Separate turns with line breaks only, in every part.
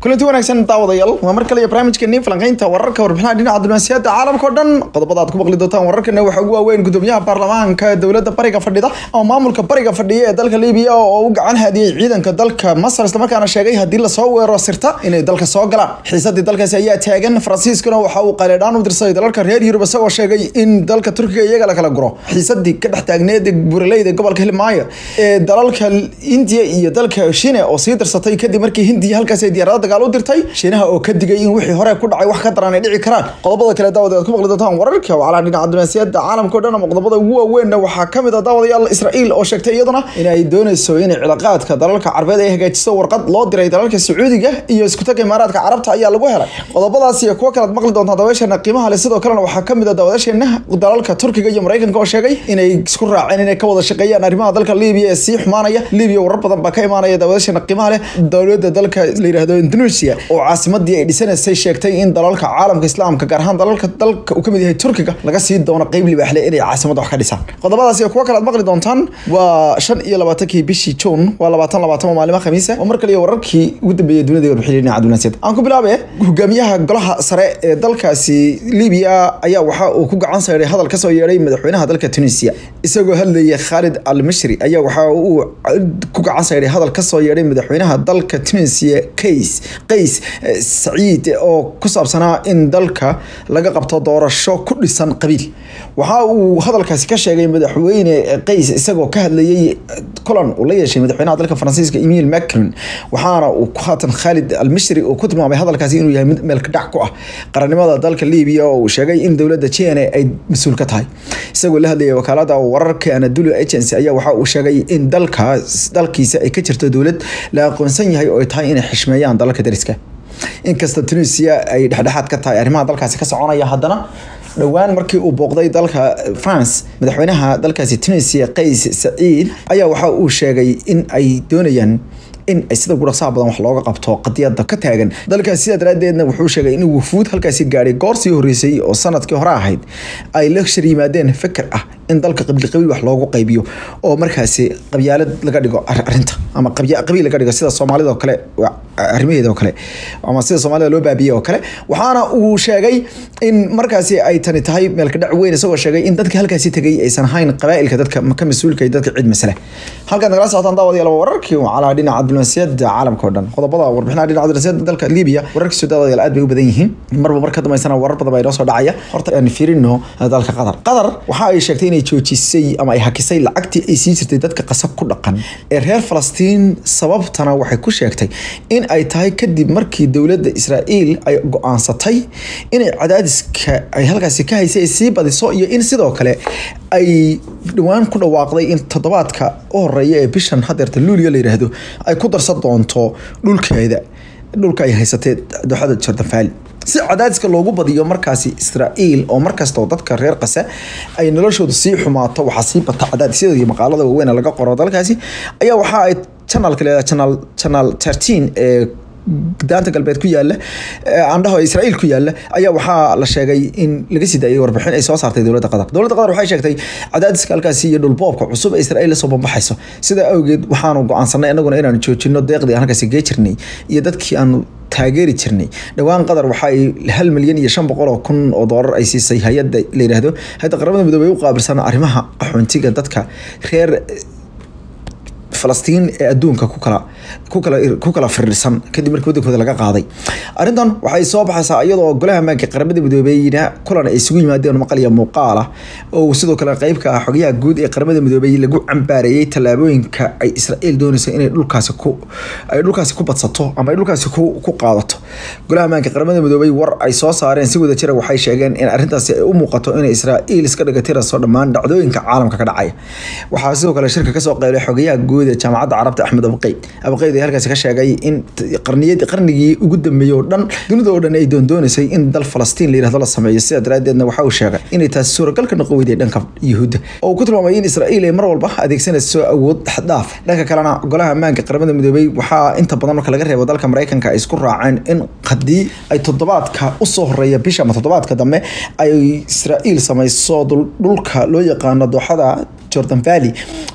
kulanti wanaagsan daawadayaal waa mar kale iyo barnaamijkeeni falanqeynta wararka warbixinaha dhinaca diblomaasiyadda caalamka oo dhan qodobada aad ku maqli doontaan wararkana waxaa ugu waaweyn gudoomiyaha baarlamaanka dowladda bariga fadhida ama maamulka bariga fadhiya ee dalka libiya oo u gacan hadiyey ciidanka dalka masar islamarkaana sheegay haddii lasoo weeraro sirta inay dalka soo galaan xiisadii dalkaasi ayaa taagan faransiiskuna waxa uu qaleedhaan u dirsaday dalalka reer yurub isagoo sheegay in dalka turkiga iyaga la kala guro xiisadii ka dhex taagneed buraleyda gobolka hilmaayo ee dalalka indiya iyo dalka shine oo sii dirsatay kadib markii hindiya halkaasi ay diyaarada dagaal u dirtay shiinaha oo ka digay in wixii hore ku dhacay wax ka daran ay dhici karaan qodobada kale daawada aad ku maqli doontaan wararka wacalaa dhinaca diblomaasiyadda caalamka o dhan ama qodobada ugu waaweynna waxaa ka mid ah daawadayaal israa'iil oo sheegtay iyaduna in ay dooneyso inay cilaaqaadka dalalka carbeed ay hagaajiso warqad loo diray dalalka sacuudiga iyo iskutaga imaaraadka carabta ayaa lagu helay qodobadaas iyo kuwo kale aad maqli doontaan daawasheena qiimaha leh sidoo kalena waxaa ka mid ah daawadasheena dalalka turkiga iyo maraykanka oo sheegay inay isku raaceen inay ka wada shaqeeyaan arrimaha dalka libiya ee sii xumaanaya libiya warar badan baa ka imaanaya daawadasheena qiimaha leh dowladda dalka la yidhaahdo indonesia oo caasimadii ay dhisanaysay sheegtay in dalalka caalamka islaamka gaar ahaan dalalka dalka uu ka mid yahay turkiga laga sii doono qeyb libaaxle inay caasimadda wax ka dhisaan qodobadaas iyo kuwo kale aad maqli doontaan waa shan iyo labaatankii bishii juun waa labaatan labaatan waa maalimo khamiisa oo mar kale iyo wararkii ugu dambeeyay dunida warbixin dhinaca diblomaasiyadda aan ku bilaabe hogaamiyaha golaha sare ee dalkaasi libiya ayaa waxa uu ku gacan sayray hadal kasoo yeedhay madaxweynaha dalka tunisia isagoo hadlayay khaalid al mashri ayaa waxa uu ku gacan sayray hadal kasoo yeedhay madaxweynaha dalka tunisia kays qays saciid oo ku saabsanaa in dalka laga qabto doorasho ku dhisan qabiil waxa uu hadalkaasi ka sheegay madaxweyne qays isagoo ka hadlayay kulan uu la yeeshay madaxweynaha dalka faransiiska emil macron waxaana uu haatan khaalid almashri uu ku tilmaamay hadalkaasi inuu yahay mid meelka dhac ku ah qarannimada dalka libiya oo uu sheegay in dowladda jene ay mas-uul ka tahay isagoo la hadlayay wakaalada wararka anadulu agency ayaa waxa uu sheegay in dalkaas dalkiisa ay ka jirto dowlad la aqoonsan yahay oo ay tahay inay xishmeeyaan dalalka dariska inkasta tunisia ay dhexdhexaad ka tahay arrimaha dalkaasi ka soconaya haddana dhowaan markii uu booqday dalka france madaxweynaha dalkaasi tunisia qays saciid ayaa waxa uu sheegay in ay doonayaan in ay sida gudhaqsaha badan wax looga qabto qadiyada ka taagan dalkaas sidaa daraadeedna wuxuu sheegay in wufuud halkaasi gaadhay goor sii horreysay oo sanadkii hore ahayd ay la shir yimaadeen fikir ah in dalka qabiil qabiil wax loogu qaybiyo oo markaasi qabyaalad laga dhigo arinta ama qabiil laga dhigo sida soomaalida oo kale arrimaheeda oo kale ama sida soomaalida loo baabiyey oo kale waxaana uu sheegay in markaasi ay tani tahay meelka dhac weyn isagoo sheegay in dadka halkaasi tegay aysan ahayn qabaa'ilka dadka ka mas-uulka dadka cid masale halkaad nagala socotaan daawadayaal wararkii calaa dhinaca diblomaasiyadda caalamka oo dhan qodobada warbixinaha dhinaca diblomaasiyadda dalka libiya wararkiisu daawadayaal aad bay u badan yihiin marba mar ka dambeysana warar badan baa inoo soo dhacaya horta aan fiirino dalka qatar qatar waxa ay sheegtay inay joojisay ama ay hakisay lacagtii ay sii jirtay dadka qasab ku dhaqan ee reer falastiin sababtana waxay ku sheegtay in ay tahay kadib markii dowladda israa'iil ay go-aansatay inay cadaadiska ay halkaasi ka haysay ay sii badiso iyo in sidoo kale ay dhowaan ku dhawaaqday in toddobaadka u horeeya ee bishan hadeerta luuliya la yidhaahdo ay ku darsan doonto dhulkeeda dhulka ay haysatay dooxada jordan valley si cadaadiska loogu badiyo markaasi israa'iil oo markastoo dadka reer qase ay noloshooda sii xumaato waxaa sii bata cadaadisyada iyo maqaalada waaweyn laga qoro dalkaasi ayaa waxa ay channelka leedahay channel channel 13 ee daanta galbeed ku yaala andhaho israa'iil ku yaala ayaa waxaa la sheegay in laga sii daayay warbixin ay soo saartay dowladda qatar dowladda qatar waxay sheegtay cadaadiska halkaasi iyo dhulboobka cusub ee israa'iil lasoo bambaxayso sidaa awgeed waxaanu go-aansanay inaguna inaanu joojino deeqdii aan halkaasi gee jirnay iyo dadkii aanu taageeri jirnay dhowaan qatar waxa ay hal milyan iyo shan boqol oo kun oo doolar ay siisay hay-adda la yidhaahdo hay-adda qaramada midoobey u qaabilsan arrimaha qaxoontiga dadka reer falastiin ee adduunka ku kala ku kala ku kala firirsan kadib markii wadankooda laga qaaday arrintan waxay soo baxaysaa iyadoo golaha maanka qaramada midoobeyna kulan ay isugu yimaadeen maqal iyo muuqaal ah oo sidoo kale qayb ka ah xogayaha guud ee qaramada midoobey lagu cambaareeyey tallaabooyinka ay israa'iil doonayso inay dhulkaasi ku ay dhulkaasi ku badsato ama ay dhulkaasi ku ku qaadato golaha maanka qaramada midoobey war ay soo saareen si wada jira waxay sheegeen in arrintaasi ay u muuqato in israa'iil iska dhigatirayso dhammaan dhacdooyinka caalamka ka dhacaya waxaa sidoo kale shirka kasoo qeylay xogayaha guud ee jaamacadda carabta axmed abqeyd abqeyd ayaa halkaasi ka sheegay in qarniyadii qarnigii ugu dambeeyey oo dhan dunida oo dhan ay doondoonaysay in dal falastiin la yirahdo la sameeyo sidaa daraadeedna waxa uu sheegay inay taasi suuragal ka noqon weyday dhanka yuhuudda oo uu ku tilmaamay in israa'iil ay mar walba adeegsanayso awood xaddaaf dhanka kalena golaha ammaanka qaramada midoobey waxaa inta badan marka laga reebo dalka maraykanka ay isku raaceen in haddii ay toddobaadka usoo horeeya bisha ama toddobaadka dambe ay israa'iil samayso dhulka loo yaqaano dooxada jordan valley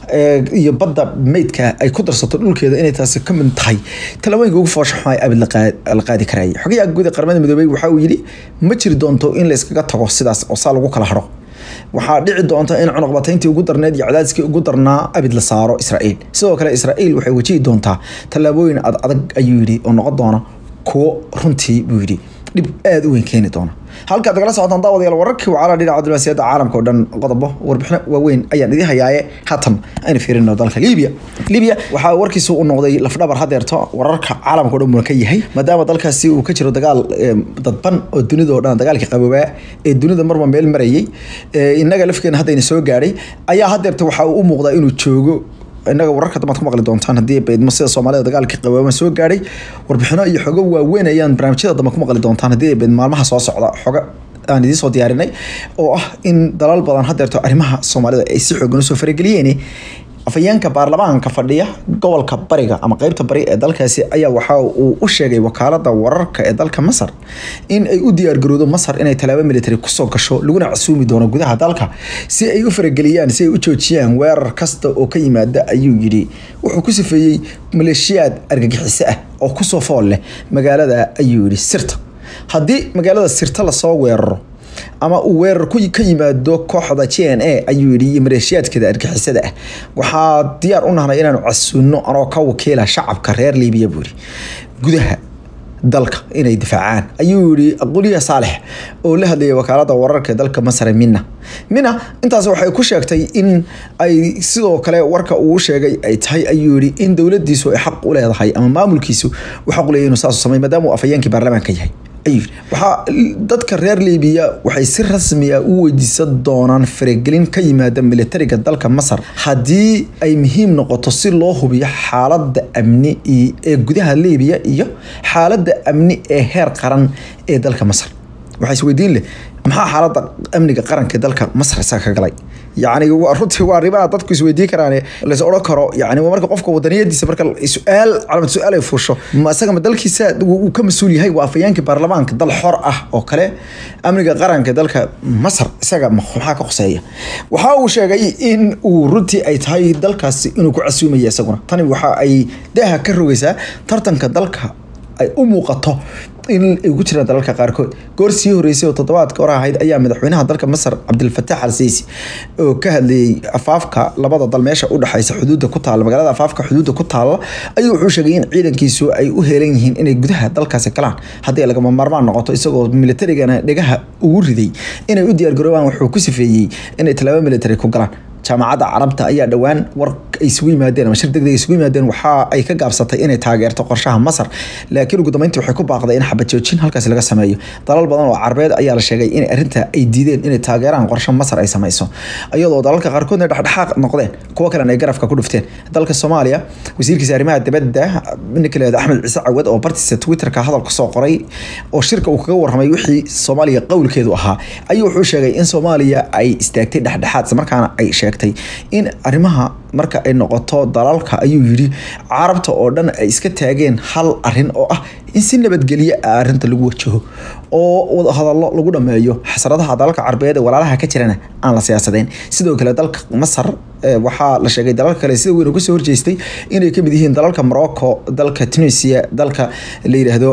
iyo badda meydka ay ku darsato dhulkeeda inay taasi ka mid tahay talaabooyinka ugu foosha xumay abid la qaadi karayay xogayaha guud ee qaramada midoobey waxa uu yidhi ma jiri doonto in la iskaga tago sidaas oo saa lagu kala haro waxaa dhici doonta in cunuqbatayntii ugu darneed iyo cadaadiskii ugu darnaa abid la saaro israa'iil sidoo kale israa'iil waxay wajihi doontaa tallaabooyin ad adag ayuu yidhi oo noqon doona kuwo runtii buu yidhi dhib aada u weyn keeni doona halkaad kala socotaan daawadayaal wararkii wacala dhinaca diblomaasiyadda caalamka oo dhan qodobo warbixino waaweyn ayaan idin hayaaye haatan aynu fiirino dalka libiya libiya waxaa warkiisu u noqday lafdhabar hadeerto wararka caalamka o dhan buna ka yahay maadaama dalkaasi uu ka jiro dagaal dadban oo dunida oo dhan dagaalkii qaboobaa ee dunida marba meel marayay innaga lafkeena haddayna soo gaadhay ayaa hadeerta waxaa uu u muuqdaa inuu joogo innaga wararka dambaad ku maqli doontaan haddii baydmo sida soomaalida dagaalkii qabooma soo gaadhay warbixino iyo xogo waaweyn ayaan barnaamijyada dambe ku maqli doontaan haddii bayd maalmaha soo socda xogo aan idiin soo diyaarinay oo ah in dalal badan hadeerto arrimaha soomaalida ay si xoogan usoo farageliyeen afayeenka baarlamaanka fadhiya gobolka bariga ama qeybta bari ee dalkaasi ayaa waxa uu u sheegay wakaalada wararka ee dalka masar in ay u diyaargarowdo masar inay tallaabo military kusoo gasho laguna casuumi doono gudaha dalka si ay u farageliyaan si ay u joojiyaan weerar kasta oo ka yimaada ayuu yidhi wuxuu ku sifeeyey maleeshiyaad argagixiso ah oo kusoo fool leh magaalada ayuu yidhi sirta haddii magaalada sirta lasoo weeraro ama uu weerar ka yimaado kooxda j n a ayuu yidhi iyo maleeshiyaadkeeda argixisada ah waxaa diyaar u nahnay inaanu casuunno anoo ka wakiila shacabka reer libiya buu yidhi gudaha dalka inay difaacaan ayuu yihi aquliya saalex oo la hadlayay wakaalada wararka ee dalka masar mina mina intaas waxay ku sheegtay in ay sidoo kale warka uu sheegay ay tahay ayuu yihi in dowladiisu ay xaq u leedahay ama maamulkiisu uu xaq u leeyahy inuu saas samay maadaama uu afhayeenkii baarlamaanka yahay waxaa dadka reer libiya waxay si rasmi ah u weydiisan doonaan faragelin ka yimaada militariga dalka masar haddii ay muhiim noqoto si loo hubiyo xaalada amni ee gudaha libiya iyo xaalada amni ee heer qaran ee dalka masar waxaa isweydiin leh maxaa xaalada amniga qaranka ee dalka masar isaga ka galay yani runtii waa arrimaha dadku isweydiin karaan lays odhan karo yani marka qofka wadaniyadiisa marka su-aal calamad su-aal ay fuusho ma isaga ma dalkiisa uu ka mas-uul yahay waa afayeenkii baarlamaanka dal xor ah oo kale amniga qaranka dalka masar isaga maxaa ka qoseeya waxa uu sheegay in uu runtii ay tahay dalkaasi inuu ku casuumaya isaguna tani waxa ay daaha ka rogaysaa tartanka dalka ay u muuqato in ay ugu jiraan dalalka qaarkood goor sii horeysay oo toddobaadka hor ahayd ayaa madaxweynaha dalka masar cabdilfataax al siisi oo ka hadlayay afaafka labada dal meesha u dhexaysa xuduudda ku taalla magaalada afaafka xuduudda ku taalla ayuu wuxuu sheegay in ciidankiisu ay u heelan yihiin inay gudaha dalkaasi galaan haddii ay lagama maarmaan noqoto isagoo militarigana dhegaha ugu riday inay u diyaargaroobaan wuxuu ku sifeeyey inay tallaabo military ku galaan jaamacadda carabta ayaa dhowaan war ay isugu yimaadeen ama shir degdeg isugu yimaadeen waxa ay ka gaabsatay inay taageerto qorshaha masar laakiin ugu dambeyntii waxay ku baaqday in xabad joojin halkaasi laga sameeyo dalal badan oo carbeed ayaa la sheegay in arrinta ay diideen inay taageeraan qorshe masar ay sameyso iyadoo dalalka qaarkoodna dhexdhexaaq noqdeen kuwo kalena ay garafka ku dhufteen dalka soomaaliya wasiirkiisa arrimaha dibadda ninka leeda axmed ciise cawad oo bartiisa twitterka hadal kusoo qoray oo shirka uu kaga warramay wixii soomaaliya qowlkeedu ahaa ayuu wuxuu sheegay in soomaaliya ay istaagtay dhexdhexaad islamarkaana ay sheegtay in arrimaha marka ay noqoto dalalka ayuu yidhi carabta oo dhan ay iska taageen hal arin oo ah in si nabadgelyo ah arrinta lagu wajaho oo wadahadallo lagu dhameeyo xasradaha dalalka carbeed ee walaalaha ka jirana aan la siyaasadeyn sidoo kale dalka masar waxaa la sheegay dalalka kale sida weyn uga soo horjeestay inay kamid yihiin dalalka morocco dalka tunisia dalka la yidhaahdo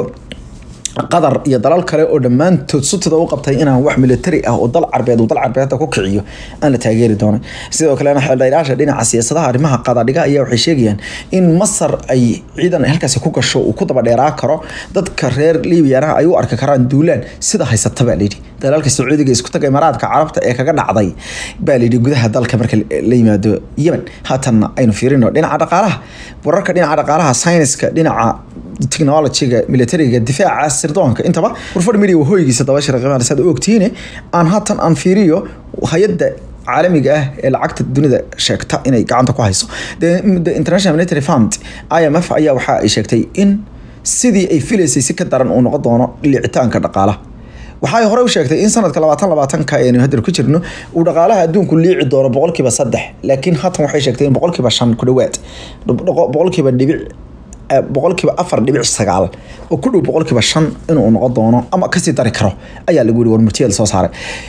qatar iyo dalal kale oo dhammaantood sutida u qabtay inaan wax militari ah oo dal carbeed uu dal carbeedta ku kiciyo aan la taageeri doonin sidoo kalena xeeldheeraasha dhinaca siyaasadaha arrimaha qadadhiga ayaa waxay sheegayaan in masar ay ciidan halkaasi ku gasho uu ku daba dheeraa karo dadka reer libyana ay u arki karaan duulaan sida haysata baa layidhi dalalka sacuudiga isku taga imaaraadka carabta ee kaga dhacday baa layidhi gudaha dalka marka la yimaado yemen haatanna aynu fiirino dhinaca dhaqaalaha wararka dhinaca dhaqaalaha sayniska dhinaca technologyga militariga difaaca sirdoonka intaba warfadh media wahooyigiisa dabashara qiimaha saad ogtihiine aan haatan aan fiiriyo hay-adda caalamiga ah ee lacagta dunida sheegta inay gacanta ku hayso the international military fund imf ayaa waxa ay sheegtay in sidii ay filaysay si ka daran uu noqon doono liicitaanka dhaqaalaha waxay hore u sheegtay in sanadka labaatan labaatanka aynu hadda ku jirno uu dhaqaalaha adduunku liici doono boqolkiiba saddex laakiin haatan waxay sheegtay in boqolkiiba shan ku dhawaad boqolkiiba dhibic boqolkiiba afar dhibic sagaal oo ku dhow boqolkiiba shan inuu noqon doono ama kasii dari karo ayaa lagu yihi warmurtiyada soo saaray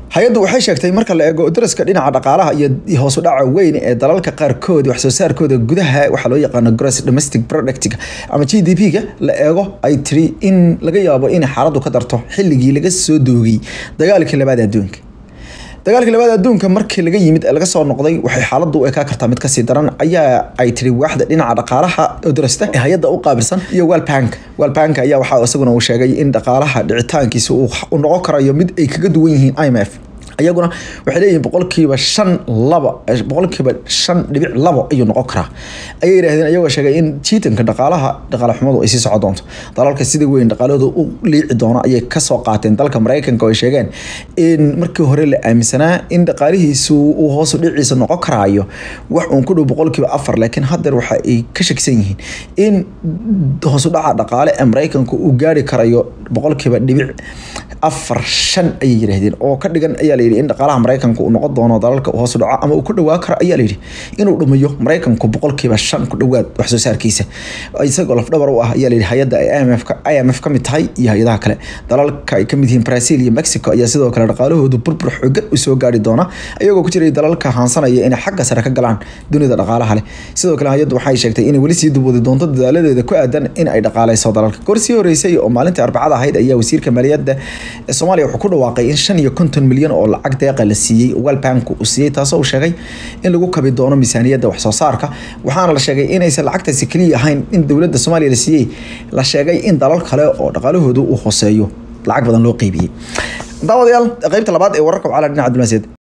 hay-addu waxay sheegtay marka la eego daraska dhinaca dhaqaalaha iyo hoos u dhaca weyn ee dalalka qaarkood wax soo saarkooda gudaha waxaa loo yaqaano gross domestic product ama g d p-ga la eego ay tiri in laga yaabo in xaaladdu ka darto xilligii laga soo doogay dagaalkii labaad adduunka dagaalka labaad adduunka markii laga yimid ee laga soo noqday waxay xaaladdu u ekaa kartaa mid kasii daran ayaa ay tiri waaxda dhinaca dhaqaalaha oo darasta ee hay-adda u qaabilsan iyo walbank walbank ayaa waxaa isaguna uu sheegay in dhaqaalaha dhicitaankiisa uu noqon karayo mid ay kaga duwan yihiin i m f iyaguna waxay leeyihiin boqolkiiba shan laba boqolkiiba shan dhibic labo ayuu noqon karaa ayay yidhahdeen iyagoo sheegay in jiitanka dhaqaalaha dhaqaale xumadu ay sii socon doonto dalalka sida weyn dhaqaalahooda u liici doono ayay kasoo qaateen dalka maraykanka oo ay sheegeen in markii hore la aaminsanaa in dhaqaalihiisu uu hoosu dhiciisa noqon karaayo wax uun ku dhow boqolkiiba afar laakiin haddeer waxa ay ka shakisan yihiin in hoosu dhaca dhaqaale ee maraykanka uu gaari karayo boqolkiiba dhibic afar shan ayay yidhaahdeen oo ka dhigan ayaa layidhi in dhaqaalaha maraykanka uu noqon doono dalalka uu hoos u dhaco ama uu ku dhawaa karo ayaa layidhi inuu dhumayo maraykanku boqolkiiba shan ku dhowaad wax soo saarkiisa isagoo lafdhabar u ah ayaa layidhi hay-adda ay IMF ka IMF ka mid tahay iyo hay-adaha kale dalalka ay ka mid yihiin Brazil iyo Mexico ayaa sidoo kale dhaqaalahoodu burbur xooggan u soo gaari doona iyagoo ku jiray dalalka haansanaya inay xagga sare ka galaan dunida dhaqaalaha leh sidoo kale hay-addu waxay sheegtay inay weli sii dubwadi doonto dadaaladeeda ku aadan in ay dhaqaaleyso dalalka gorsii horeysay oo maalintii arbacada ahayd ayaa wasiirka maaliyadda ee Soomaaliya wuxuu ku dhawaaqay in shan iyo konton milyan oo lacag deeqa la siiyey World Bank uu siiyey taasoo uu sheegay in lagu kabi doono miisaaniyadda wax soo saarka waxaana la sheegay inaysan lacagtaasi kaliya ahayn in dowladda Soomaaliya la siiyey la sheegay in dalal kale oo dhaqaalahoodu uu hooseeyo lacag badan loo qeybiyey daawadayaal qaybta labaad ee wararka wacala dhinaca diblomaasiyadda